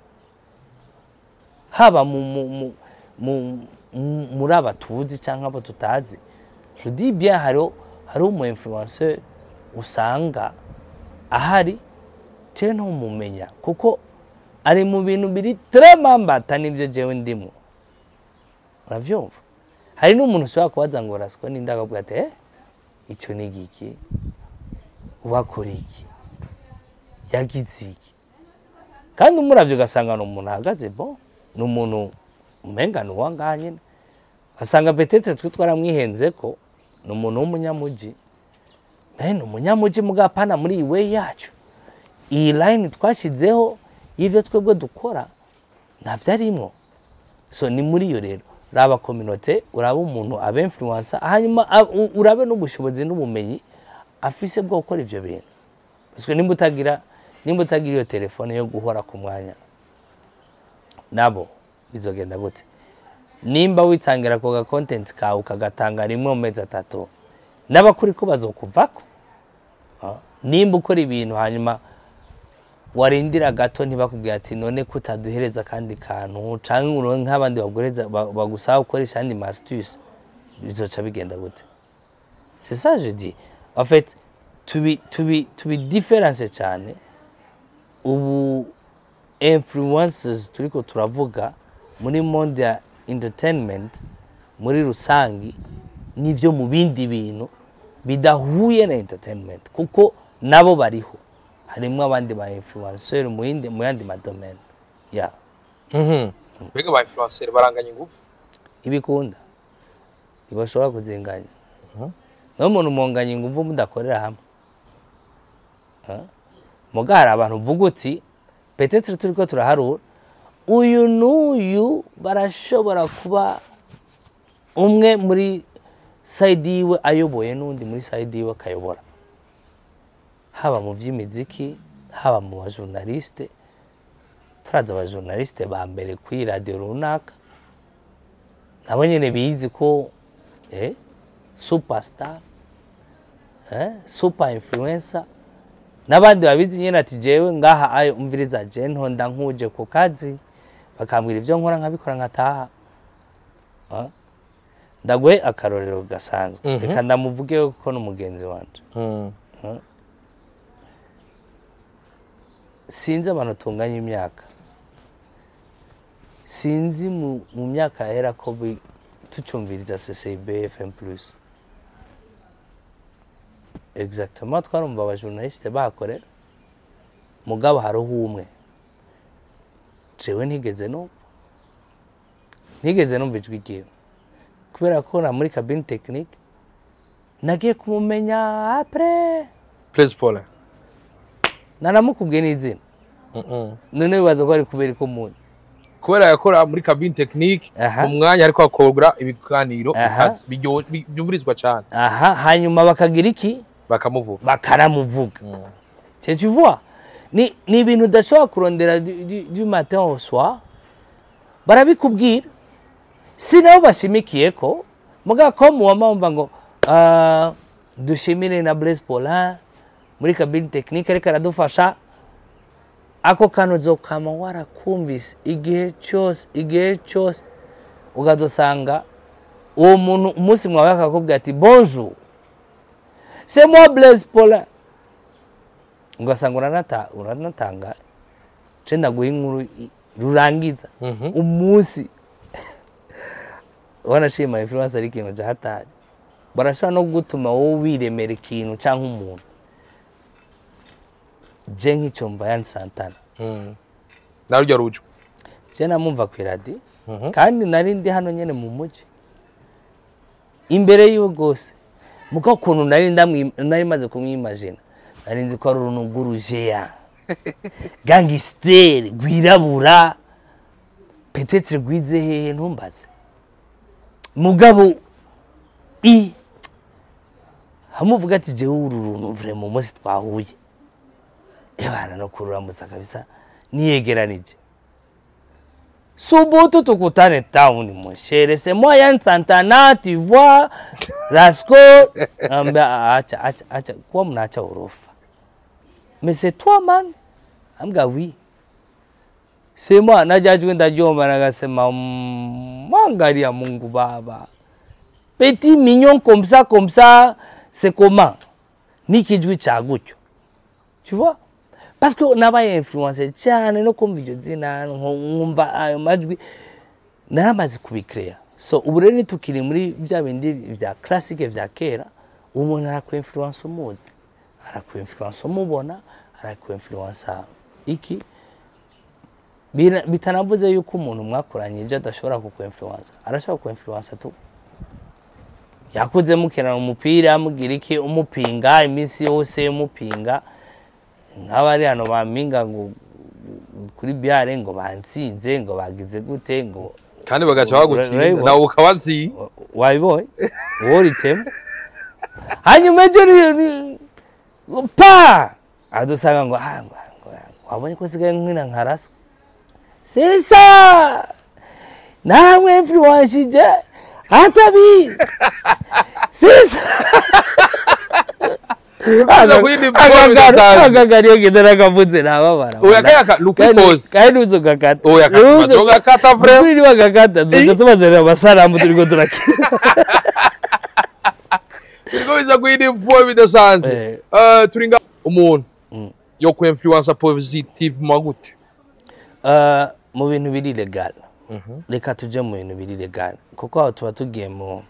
Speaker 1: haba mu, mu, mu, mu, mu, muri aba tuzi cyangwa abo tutazi je dis bien hariho hariho umu influenceur usanga ahari je ntumumenya kuko ari mu bintu biri tremambata n'ibyo jewe ndimo uravyumva hari n'umuntu ushobora kubaza ngo raswa n'indi akavuga ati eh icyo ni igiki wakora iki yagize iki kandi umuravyo ugasanga ni umuntu ahagaze bo ni umuntu umenga ni uwangaha nyene basanga petete twe twaramwihenze ko ni umuntu w'umunyamuji naye ni umunyamuji mugapana muri iyi way yacu iyi line twashyizeho y'ibyo twebwe dukora ntavyo arimwo so ni muri iyo rero raba kominote uraba umuntu aba influencer hanyuma a- u- urabe n'ubushobozi n'ubumenyi afise bwo gukora ivyo bintu parce nimba utagira nimba utagira iyo telefone yo guhora ku mwanya nabo bizogenda gute nimba witangira ako ga content kawe ukagatanga rimwe mu mezi atatu n'abakuri ko bazokuvako Ah, nimba ukora ibintu hanyuma warindira gato ntibakubwira ati none ko utaduhereza akandi kantu canke uronke nk'abandi bagureza ba- bagusaba gukoresha andi mastus bizoca bigenda gute c'est ça je dis en fait tubi tubi tubi difference cyane ubu influences turiko turavuga muri monde ya entertainment muri rusangi n'ivyo mu bindi bintu bidahuye na entertainment kuko nabo bariho harimwo abandi ba influencer mu yindi mu yandi madomene ya
Speaker 2: mbega ba influencer baranganya ingufu
Speaker 1: ibikunda ntibashobora kuzinganya niyo muntu munganya ingufu mudakorera hamwe Ah. muga hari abantu uvuga uti petetre turiko turaharura uyu n'uyu barashobora kuba umwe muri sayidi yiwe ayoboye n'undi muri sayidi yiwe akayobora haba mu by'imiziki haba mu bajournaliste turazi abajournaliste ba mbere kuri radiyo runaka nabo nyine bizi ko eh, superstar eh, super influencer n'abandi babizi nyine ati jewe ngaha ayo umviriza je ntonda nkuje ku kazi bakambwira ibyo nkora nkabikora nkataha Ah. ndaguhe akarorero gasanzwe
Speaker 2: Mhm.
Speaker 1: reka ndamuvuge kuko n'umugenzi wanje sinzi abantu tunganya imyaka sinzi mu, mu myaka yahera ko bi- tucumviriza ccb fm plus exactement twarumva abajournaliste bakorera mugabo hariho umwe jewe ntigeze numva ntigeze numva ijwi ryiwe kubera ko na muri cabine technique nagiye kumumenya apres
Speaker 2: Blaise Paul
Speaker 1: naramukubwiye n'izina none wibaza ko ari kubera ko muzi
Speaker 2: kubera yakora muri cabine technique
Speaker 1: Aha.
Speaker 2: mu mwanya ariko akora ibiganiro
Speaker 1: Aha.
Speaker 2: bikaze, biryo- bi- byumvirizwa cyane
Speaker 1: aha hanyuma bakagira iki
Speaker 2: bakamuvuga
Speaker 1: bakanamuvuga c'est tu vois ni ni ibintu udashobora kurondera du, du, du matin au soir barabikubwira si nabo bashimikiye ko muga ko muwama wumva ngo ah, dushimire na Blaise Paulin muri cabine technique ariko aradufasha ako kantu uzokama warakumvise igihe cyose igihe cyose ukazosanga uwo muntu umunsi mwawe akakubwira ati bonjour c'est moi Blaise Paulin ugasanga uranata uranatanga ce ndaguha inkuru i- rurangiza
Speaker 2: Mhm.
Speaker 1: umunsi wanashima influence ari ikintu cyahatari barashobora no gutuma wowe wiremera ikintu cyangwa umuntu je nk'icyumva yani santana
Speaker 2: Mm. nawe ujya rujwa
Speaker 1: je namumva ku iradi
Speaker 2: Mhm.
Speaker 1: kandi nari ndi hano nyene mu mujyi imbere yiwe rwose muko ukuntu nari ndamwi- nari maze kumwimagina nari nzi ko ari uruntu rw'urujeya gangisteri rwirabura petetre rwize hehe ntumbaze mugabo i hamuvuga ati jewe uru runtu vure mu munsi twahuye ebana no kururamutsa kabisa niyegeranije Subutu tukutane town mon chéri, c'est moi Yann Santana, tu vois, Rasco, ambia acha acha acha kwa mnaacha urofa. Mais c'est toi man. Ambia oui. C'est moi najaji kwenda Jomba nakasema "Mm, mwangalia Mungu baba. Petit mignon comme ça comme ça, c'est comment? Ni kijwi cha gutyo. Tu vois? parce que nabaye influence cyane no kumva iryo zina nko- nkumva ayo majwi naramaze kubikreya so ubu rero nitukiri muri bya bindi bya classique vya kera umuntu arakuinfluence umuzi arakuinfluence umubona arakuinfluence iki Bina- bitanavuze yuko umuntu mwakoranye ibyo adashobora kukuinfluence arashobora kuinfluence tu yakuze mukinana umupira mugira iki umupinga iminsi yose umupinga nk'abari hano bampinga ngo kuri biare ngo bansinze ngo bagize gute ngo
Speaker 2: kandi bagaca
Speaker 1: Ura-
Speaker 2: bagushinga
Speaker 1: urabibona?
Speaker 2: nawe ukabazi
Speaker 1: wa- wabibonye wowe uritema hanyuma ejo ni- ni- ngo pa adusanga ngo "Ah, ngo- ngo- wabonye ko sigaye nkina nkaraswa sisa namwe influenshije atabizi sisa
Speaker 2: Uza kuyindi form idasanzwe.
Speaker 1: akagari iyo ngenda nakavuze nababara
Speaker 2: Oya, kaya ka- lukikoze.
Speaker 1: kandi uzogakata
Speaker 2: Oya, kaka, uzogakata, frère.
Speaker 1: kuri niwagakata tuza tubazanira amasanamu turiko turakina
Speaker 2: biriko biza kuyindi form idasanzwe
Speaker 1: Eh.
Speaker 2: Eh, turi nga umuntu yo ku influencer positivement gute
Speaker 1: Uh, mu bintu biri legal reka tuje mu bintu biri legal kuko aho tuba tugiye mu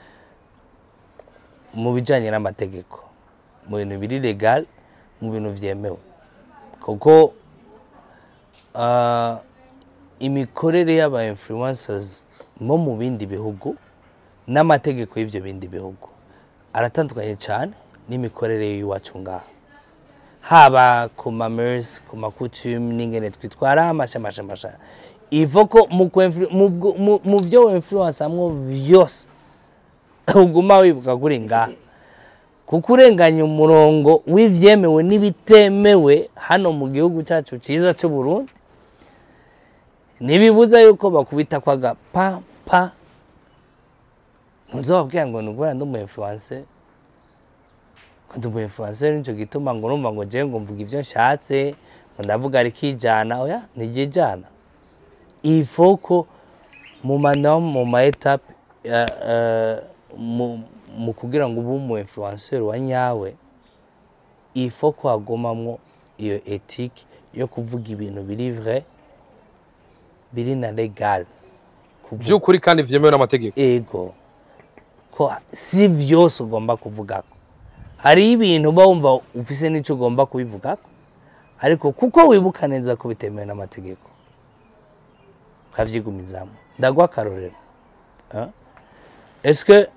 Speaker 1: mu bijyanye n'amategeko mu bintu biri legal mu bintu byemewe kuko uh, imikorere y'aba influencers mo mu bindi bihugu n'amategeko y'ibyo bindi bihugu aratandukanye cyane n'imikorere y'iwacu ngaha haba ku mamers ku makutume n'ingene twitwara amasha amasha amasha ivo ko mu kwenflu- mu bwo- mu- mu byo influence amwo byose uguma wibuka kuri ngaha kuko urenganya umurongo w'ivyemewe n'ibitemewe hano mu gihugu cyacu cyiza cy'u Burundi ntibibuza yuko bakubita kwaga pa pa ntuzababwira ngo ni ukubera ndi umu influencer ndi umu influencer nicyo gituma ngo urumva ngo jewe ngo mvuga ibyo nshatse ngo ndavuga ariko ijana oya ntiryijana ifo ko mu manama mu ma etape eh, eh, mu- mu kugira ngo ube umu influencer wa nyawe ifo ko hagomamwo iyo etike yo kuvuga ibintu biri vrai biri na legal kuvuga
Speaker 2: by'ukuri kandi vyemewe n'amategeko
Speaker 1: ego ko si byose ugomba kuvugako hariho ibintu uba wumva ufise n'icyo ugomba kubivugako ariko kuko wibuka neza ko bitemewe n'amategeko ukavyigumizamo ndaguha akarorero Ah. eske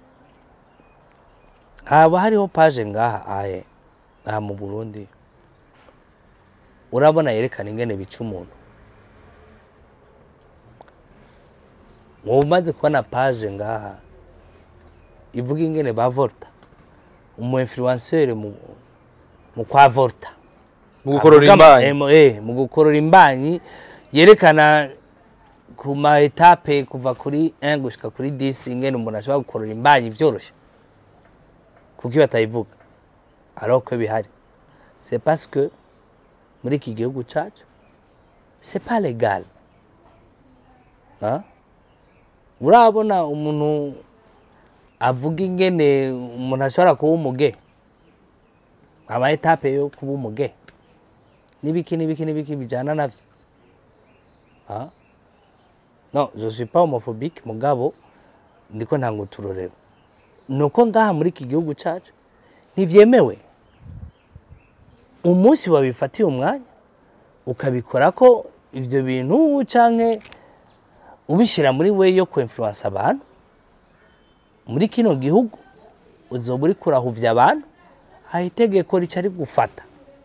Speaker 1: haba hariho paje ngaha aye aha mu burundi urabona yerekana ingene bica umuntu wowe umaze kubona paje ngaha ivuga ingene ba volta umu influencer mu, mu kwa volta
Speaker 2: mu gukorora
Speaker 1: Avuga ama-
Speaker 2: imbanyi
Speaker 1: eh, mu- eh, mu gukorora imbanyi yerekana ku ma etape kuva kuri 1 gushika kuri 10 ingene umuntu ashobora gukorora imbanyi byoroshye kuko iyo batayivuga alors ko bihari c'est parce que muri iki gihugu cyacu c'est pas légal hein? urabona umuntu avuga ingene umuntu ashobora kuba umuge ama etape yo kuba umuge n'ibiki n'ibiki n'ibiki bijyana navyo Ah. no je suis pas homophobique mugabo ndiko ntanga uturorero nuko ngaha muri iki gihugu cyacu ntivyemewe umunsi wabifatiye umwanya ukabikora ko ivyo bintu canke ubishyira muri we yo kwinfluence abantu muri kino gihugu uzoba uri kurahuvya abantu hari itegeko rica rigufata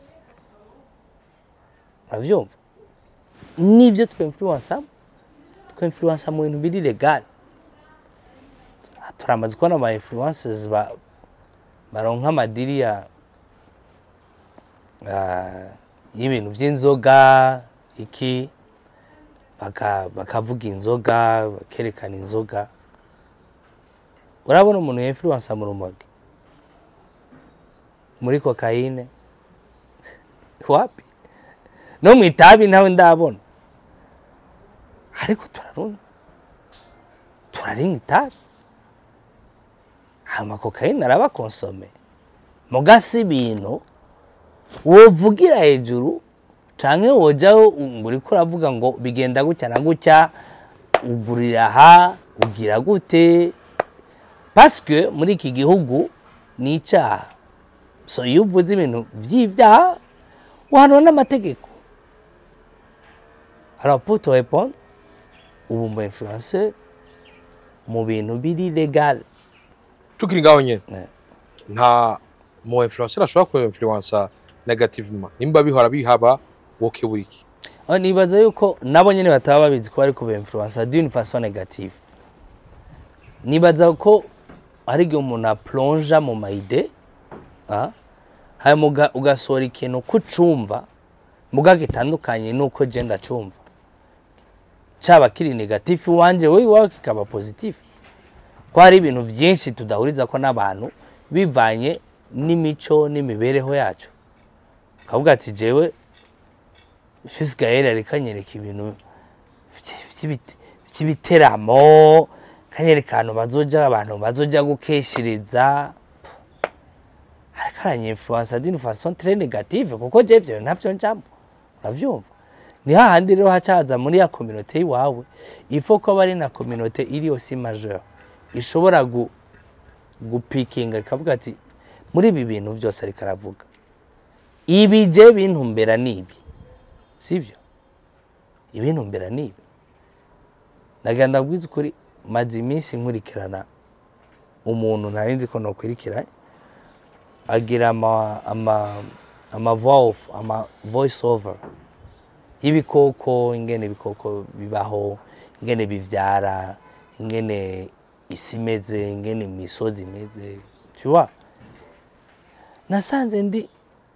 Speaker 1: uravyumva nivyo twinfluensa twinfluensa mu bintu biri legal turamaze kubona ama influencers ba baronka amadiri ya ah, y'ibintu vy'inzoga iki baka- bakavuga inzoga bakerekana inzoga urabona umuntu yinfluensa mu rumogi muri kokayine wapi no mu itabi nawe ndabona ariko turarunywa turaringa itabi hama kokayine araba konsome mugasi ibintu wovugira hejuru canke wojaho ngo uriko uravuga ngo bigenda gutya na gutya ugurira aha ugira gute paske muri iki gihugu ni icyaha so iyo uvuze ibintu by'ibyaha wahanwa n'amategeko alors pour te répondre ubu mu influencer mu bintu biri legal
Speaker 2: tukiri ngaho nyene
Speaker 1: Eh.
Speaker 2: nta mu influencer ashobora ku influencer negativement nimba bihora bihaba woke buriki
Speaker 1: aho nibaza yuko nabo nyine bataba babizi ko bari kuba influencer d'une façon négative nibaza ko hari igihe umuntu aplonja mu mayide ah, hanyuma uga- ugasohora ikintu ko ucumva muga gitandukanye n'uko je ndacumva caba kiri negatifu iwanje wowe iwawe kikaba positif ko hari ibintu byinshi tudahuriza ko n'abantu bivanye n'imico n'imibereho yacu ukavuga ati jewe Gael ariko anyereka ibintu vy- vy'ibite- vy'ibiteramo kanyereka ahantu bazoja abantu bazoja gukeshiriza ariko aranyinfluensa d'une façon très négative kuko je ivyo ntavyo njambo uravyumva ni hahandi rero hacaza muri ya communauté iwawe ifo ko aba ari na communauté iri aussi majeure ishobora gu, gupikinga ikavuga ati muri ibi bintu byose ariko aravuga ibi je bintumbera nibi sivyo ibintumbera nibi nagira ndabwiza ukuri maze iminsi nkurikirana umuntu ntari nzi ko nokurikiranye agira ama ama ama voice ama voice over y'ibikoko ingene ibikoko bibaho ingene bivyara ingene isi imeze ingene imisozi imeze tu vois nasanze ndi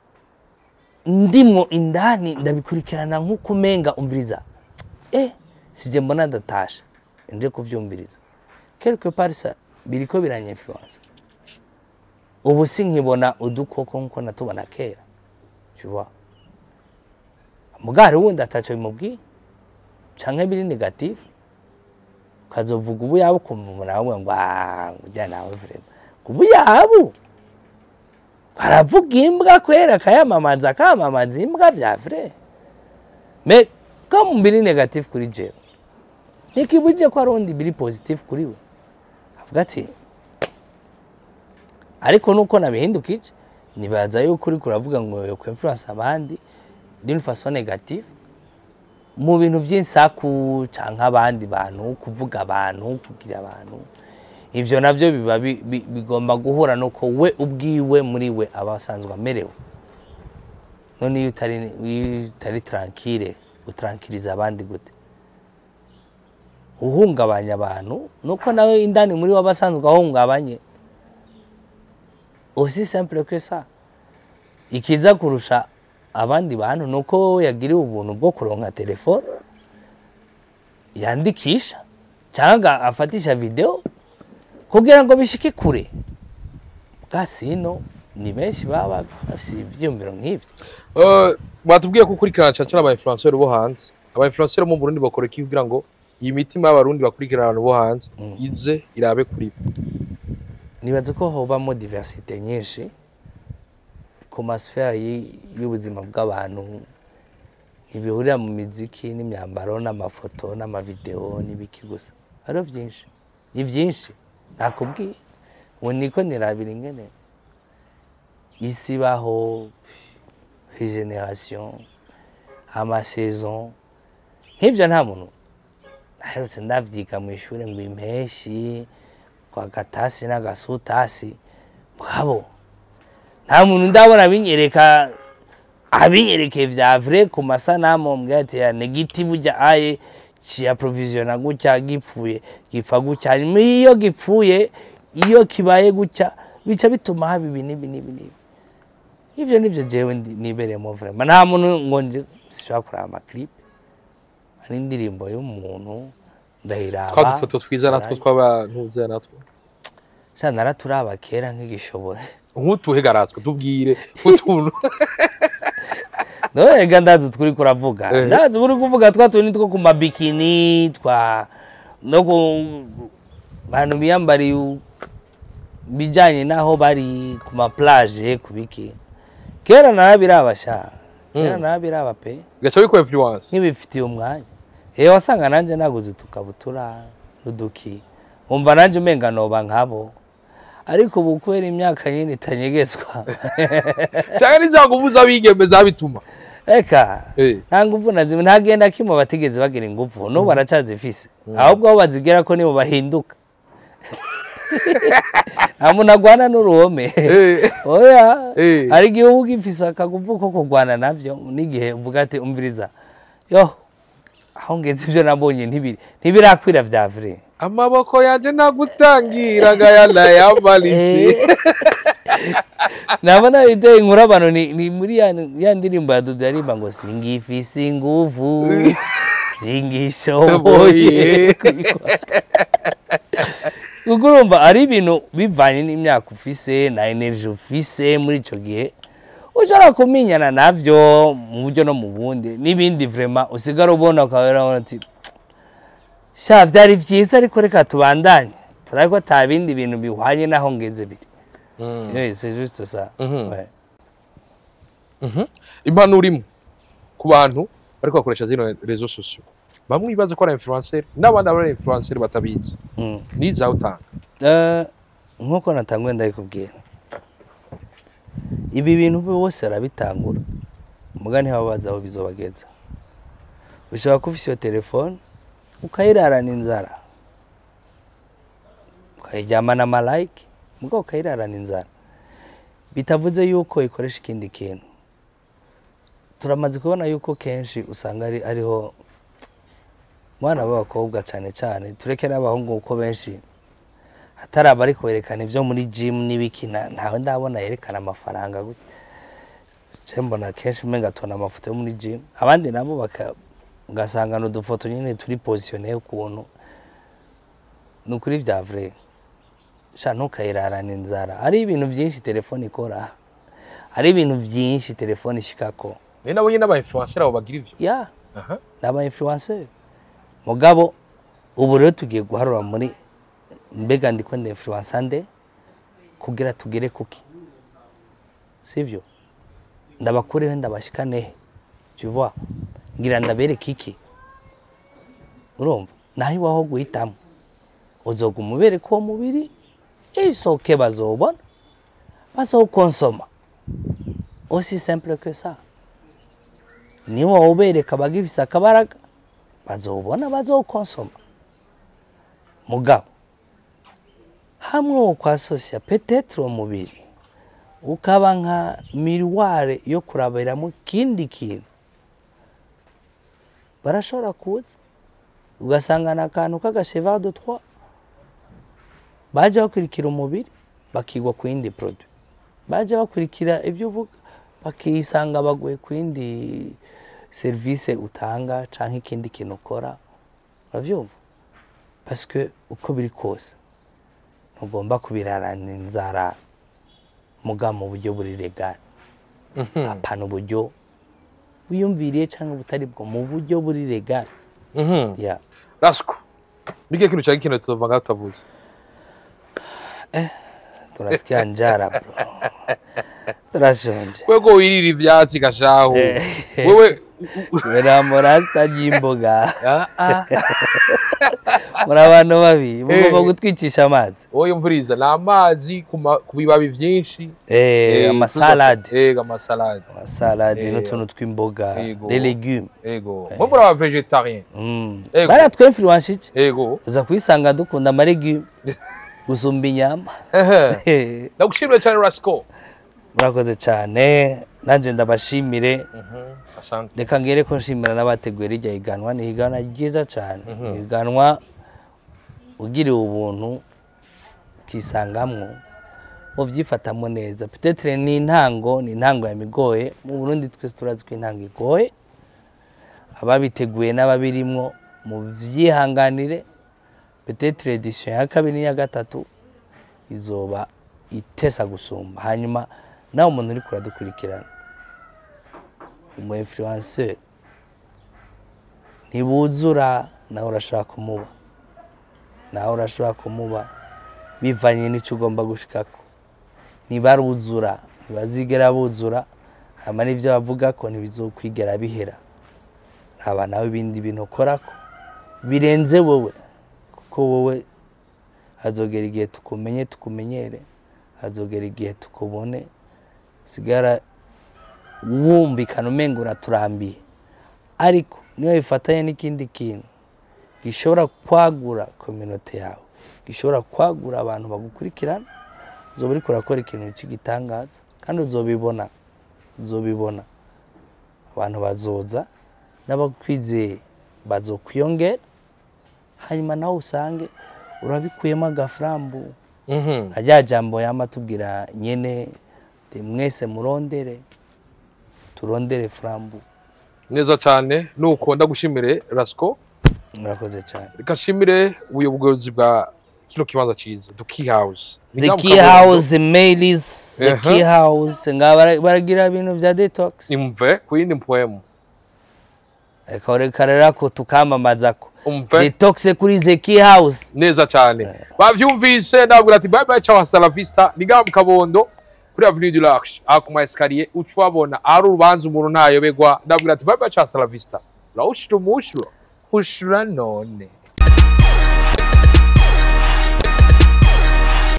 Speaker 1: ndimo indani ndabikurikirana nk'uko umenga umviriza eh sije mbona ndatasha nje kuvyumviriza quelque part ça biriko biranyinfluence ubu sinkibona udukoko nkuko natubona kera tu vois mugari wundi ataco bimubwiye canke biri negative ukazovuga ubu yabo ukumva umuntu aramubwira ngo "Ah, ujya nawe vrema ubu yabo aravuga imbwa kwera akayamamaza akamamaza imbwa vya vrai me comme biri negative kuri jewe nikibuje ko arundi biri positive kuri we avuga ati ariko nuko nabihindukije nibaza yuko uriko uravuga ngo yo influence abandi d'une façon négative mu bintu by'insaku canke abandi bantu kuvuga abantu kugira abantu ivyo navyo biba bi- bi- bigomba guhura nuko we ubwiwe muri we aba asanzwe amerewe none iyo utari iyo utari tranquille utarankiriza abandi gute uhungabanya abantu nuko nawe indani muri we aba asanzwe ahungabanye aussi simple que ça ikiza kurusha abandi bantu nuko wowe yagiriwe ubuntu bwo kuronka telefone yandikisha cyangwa afatisha video kugira ngo bishike kure bwasino ni benshi baba bafite ivyiyumviro nk'ivyo
Speaker 2: Eh, batubwiye ko ukurikirana cyane cyane aba influenceurs bo hanze aba influenceurs bo mu Burundi bakora iki kugira ngo iyi mitima y'abarundi bakurikirana abantu bo hanze ize irabe kuri bo
Speaker 1: nibaza ko hobamo diversite nyinshi ku masfera y- y'ubuzima bw'abantu ntibihurira mu miziki n'imyambaro n'amafoto n'amavideo n'ibiki gusa hariho byinshi ni byinshi nakubwiye ubu niko nirabira ingene isi ibaho regeneration amasaison nk'ibyo nta muntu aherutse ndavyiga mu ishuri ngo impeshi kwa gatasi n'agasutasi mwabo nta muntu ndabona binyereka abinyerekeye vya vrai ku masanamu mbwira ati ya negiti burya aye ciyaprovisiona gutya gipfuye gipfa gutya hanyuma iyo gipfuye iyo kibaye gutya bica bituma haba ibi n'ibi n'ibi n'ibi ivyo nivyo jewe ndi- nibereyemo vraiment nta muntu ngo nje sishobora kuraba amaklipe hari indirimbo y'umuntu ndayiraba
Speaker 2: twa dufoto twiza natwo tw'abantuza natwo
Speaker 1: sha naraturaba kera nk'igishobora
Speaker 2: nk'utuhe garazwe tubwire utuntu
Speaker 1: none rega ndazi turi kuravuga
Speaker 2: Eh.
Speaker 1: ndazi uri kuvuga twa tundi two ku mabikini twa no ku bantu biyambariye u- bijanye n'aho bari ku maplage ku biki kera narabiraba sha kera
Speaker 2: Mm.
Speaker 1: narabiraba pe
Speaker 2: gaca biko influence
Speaker 1: nk'ibifitiye umwanya ewe wasanga nanje naguze utukabutura n'uduki umva nanje umenga noba nkabo ariko ubu kubera imyaka nyine itanyegezwa
Speaker 2: cyangwa n'izanguvu z'abigeme zabituma
Speaker 1: reka
Speaker 2: Eh.
Speaker 1: nta nguvu na zimwe ntagenda kimwe batigeze bagira inguvu n'ubu baracazifise ahubwo aho bazigera ko nibo bahinduka nta muntu agwana n'uruhome
Speaker 2: Eh.
Speaker 1: oya
Speaker 2: Eh.
Speaker 1: hari igihe uba ugifise akaguvu ko kurwana navyo n'igihe uvuga ati umviriza yo aho ngeze ivyo nabonye ntibiri ntibirakwira vya vrai
Speaker 2: amaboko yanjye nagutangira ngayanayamalisi
Speaker 1: nabona biteye inkuru abantu ni, ni muri ya, ya ndirimbo ya Dudu yaririmba ngo singifise inguvu singishoboye
Speaker 2: Oye.
Speaker 1: kubikora." kuko urumva ari ibintu bivanye n'imyaka ufise na energy ufise muri icyo gihe ushobora kumenyana navyo mu buryo no mu bundi n'ibindi vrema usigara ubona ukaba urabona ati sha vyari vyiza ariko reka tubandanye turabe ko ata bindi bintu bihwanye n'aho ngeze biri Oui, c'est juste ça
Speaker 2: Mhm.
Speaker 1: Ouais.
Speaker 2: impanuro imwe ku bantu bariko bakoresha zino rezo sosiyo bamwe bibaza ko ari influencer n'abandi ari influencer batabizi
Speaker 1: Mm.
Speaker 2: nizawe utanga
Speaker 1: Eh, nk'uko natanguye ndabikubwira ibi bintu bose arabitangura muga ntibabaza aho bizobageza ushobora kuba ufise iyo telefone ukayirarana inzara ukayiryamana amalayike muga ukayirarana inzara bitavuze yuko ikoresha ikindi kintu turamaze kubona yuko kenshi usanga ari ariho mu bana b'abakobwa cyane cyane tureke n'abahungu kuko benshi hatari abari kwerekana ibyo muri jimu n'ibikina ntawe ndabona yerekana amafaranga gutya je mbona kenshi umenga tubona amafoto yo muri jimu abandi nabo baka- ugasanga ni udufoto nyine turi positione ukuntu ni ukuri bya vure sha ntukayirarana inzara ari ibintu byinshi telefone ikora hari ibintu byinshi telefone ishikako
Speaker 2: ni nabo nyine aba influencer abo bagira ivyo
Speaker 1: ya
Speaker 2: Aha.
Speaker 1: ni aba influencer mugabo ubu rero tugiye guharura muri mbega ndiko ndi influencer nde kugira tugere kuki sivyo ndabakureho ndabashikanehe tu vois ngira ndabereke iki urumva naho iwaho guhitamo uzoguma ubereka uwo mubiri isoke bazobona bazokonsoma aussi simple que ça niba ubereka abagifise akabaraga bazobona bazokonsoma mugabo hamwe wo kwasosiya petetre uwo mubiri ukaba nka miriware yo kurabiramo ikindi kintu barashobora kuza ugasanga ni akantu k'agasheva de trois baje bakurikira umubiri bakigwa ku yindi produit baje bakurikira ibyo uvuga bakisanga baguye ku yindi serivisi utanga cyangwa ikindi kintu ukora urabyumva parce que uko biri kose ntugomba kubirarana inzara muga mu buryo buri legal apana uburyo wiyumviriye cyangwa butari bwo mu buryo buri legal
Speaker 2: Mhm.
Speaker 1: ya
Speaker 2: rasiko nike kintu cyari kintu tuzova ngaho tutavuze
Speaker 1: tunasikia njara bro turashonje
Speaker 2: kwego wirira ivyatsi gashahu
Speaker 1: Eh.
Speaker 2: wewe
Speaker 1: biramura zitarya imboga
Speaker 2: Ah, ah.
Speaker 1: muri abantu babi mugomba
Speaker 2: Eh.
Speaker 1: gutwicisha amazi
Speaker 2: wowe mvuriza ni amazi ku ma- ku bibabi vyinshi
Speaker 1: Eh,
Speaker 2: Eh,
Speaker 1: amasalade
Speaker 2: ego amasalade
Speaker 1: amasalade
Speaker 2: Eh,
Speaker 1: n'utuntu tw'imboga
Speaker 2: Yego.
Speaker 1: les légumes
Speaker 2: ego mwe muri aba vegetarien
Speaker 1: Mm.
Speaker 2: Ego.
Speaker 1: baratwinfluence iki
Speaker 2: ego
Speaker 1: uza kwisanga dukunda amaregume gusumba inyama
Speaker 2: Ehe. ndagushimira cyane rasiko
Speaker 1: murakoze cyane nanjye ndabashimire
Speaker 2: asante
Speaker 1: reka ngere ko nshimira n'abateguye rijya higanwa ni higanwa ryiza cyane ni higanwa ugiriwe ubuntu ukisangamwo ubyifatamo neza petetere ni intango ni intango yamigoye mu burundi twese turazi ko intango igoye ababiteguye n'ababirimwo mu byihanganire petetere edisiyo ya kabiri n'iya gatatu izoba itesa gusumba hanyuma nawe umuntu uri kuradukurikirana umu influencer ntibuzura nawe urashobora kumuba nawe urashobora kumuba bivanye n'icyo ugomba gushikako ntibaruzura ntibazigera buzura hanyuma n'ibyo bavuga ko ntibizokwigera bihera haba nawe ibindi bintu ukorako birenze wowe kuko wowe hazogera igihe tukumenye tukumenyere hazogera igihe tukubone usigara wumvikana umenga uraturambiye ariko niyo bifatanye n'ikindi kintu gishobora kwagura kominote yawe gishobora kwagura abantu bagukurikirana uzoba uriko urakora ikintu cy'igitangaza kandi uzobibona uzobibona abantu bazoza n'abakwizeye bazokwiyongera hanyuma nawe usange urabikuyemo agafarambu
Speaker 2: Mhm.
Speaker 1: rya jambo yama tubwira nyene ti mwese murondere turondere frambu
Speaker 2: neza cyane nuko ndagushimire rasiko
Speaker 1: murakoze cyane
Speaker 2: reka nshimire ubuyobozi bwa kino kibanza ciza the key house Ni
Speaker 1: the
Speaker 2: ngaha mu
Speaker 1: key
Speaker 2: Kabondo.
Speaker 1: house mailies the
Speaker 2: Aha.
Speaker 1: key house nga bara- baragira ibintu vya detox
Speaker 2: imve ku yindi mpwemu
Speaker 1: reka reka rero ko tukamamazako
Speaker 2: umve
Speaker 1: detox kuri the key house
Speaker 2: neza cyane bavyumvise ndabwira ati bye bye ciao hasta la vista ni ngaha mu kabondo kuri avenue du large aha ku ma escalier uca ubabona ahari urubanza umuntu ntayobegwa ndabwira ati bye bye ciao hasta la vista rawushira umushuro ushura none